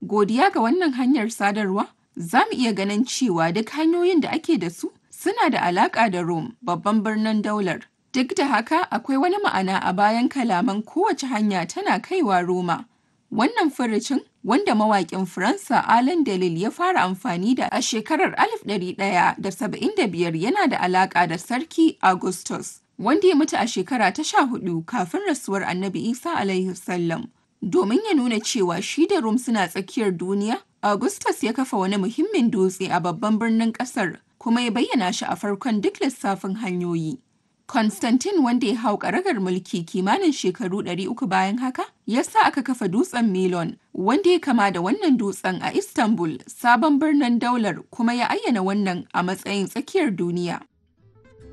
Godiya ga wannan hanyar sadarwa, za mu iya ganin cewa duk hanyoyin da ake da su suna da alaƙa da Rome, babban birnin daular. Duk da haka, akwai wani ma'ana a bayan kalaman kowace hanya tana kaiwa Roma. Wannan furucin, wanda mawaƙin Faransa Alain Delille ya fara amfani da a shekarar 1175 yana da alaƙa da Sarki Augustus, wanda ya mutu a shekara ta sha hudu kafin rasuwar Annabi Isa alaihi salam. Domin ya nuna cewa shi da Rome suna tsakiyar duniya, Augustus ya kafa wani muhimmin dutse a babban birnin ƙasar, kuma ya bayyana shi a farkon duk lissafin hanyoyi. Constantine wanda ya hau ƙaragar mulki kimanin shekaru 300 bayan haka, ya sa aka kafa dutsen Milon, wanda ya kama da wannan dutsen a Istanbul, sabon birnin daular kuma ya ayyana wannan a matsayin tsakiyar duniya.